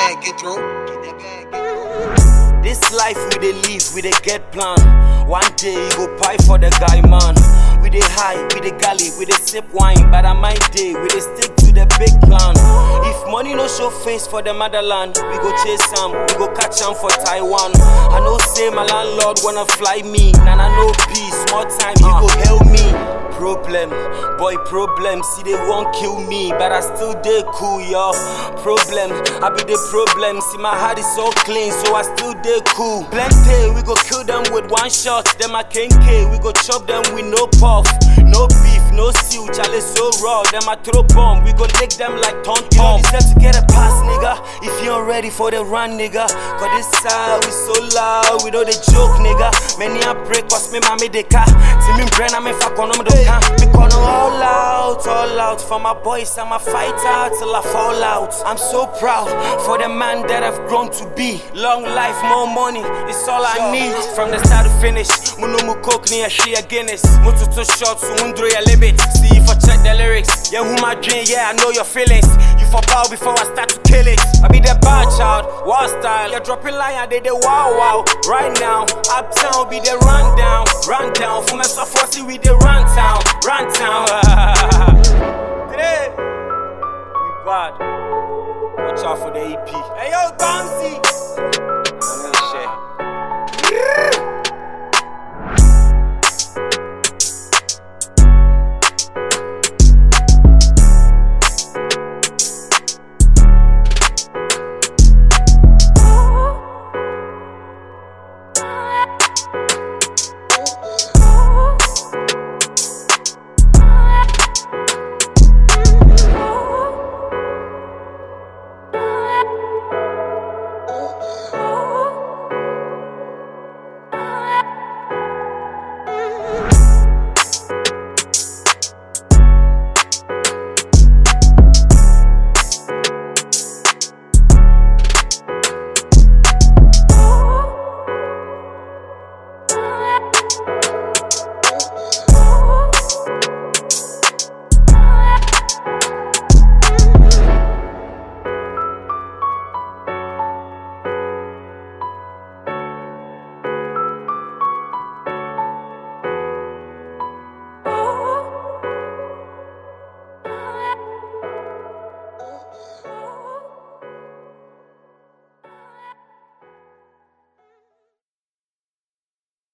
bag, get through. Get that bag, get through. This life we dey live, we dey get plan. One day you go pie for the guy, man. We dey high, we dey galley, we dey sip wine. But on my day, we dey stick to the big plan. If money no show face for the motherland, we go chase am, we go catch am for Taiwan. I know say my landlord wanna fly me, and I know peace. More time, you go help me. Problem, boy, problem. See, they won't kill me, but I still dey cool, yo. Problem, I be the problem. See, my heart is so clean, so I still dey cool. Plenty, we go kill them with one shot. Them a kenke, we go chop them with no puff. No beef, no stew, chale so raw. Them a throw bomb, we go lick them like ton You don't deserve to get a pass, nigga. If you ain't ready for the run, nigga. Cause this side, we so loud, we know the joke, nigga. Many a break, cause me mami de ka. See me brain, I'm in fuck on them, don't can. Me gonna all out, all out. For my boys, I'm a fighter till I fall out. I'm so proud for the man that I've grown to be. Long life, more money, it's all I need. From the start to finish, Munu mu coke ni a share Guinness. Mutu to shots, undro ya limit. See if I check the lyrics. Yeah, who my dream, yeah, I know your feelings. You for bow before I start to kill it. I be the bad child, wild style. You're dropping line, I did the wow wow. Right now, uptown be the rundown, rundown. For myself, I see we the run town, run town. Today, we bad. Watch out for the EP. Hey yo, Bouncy.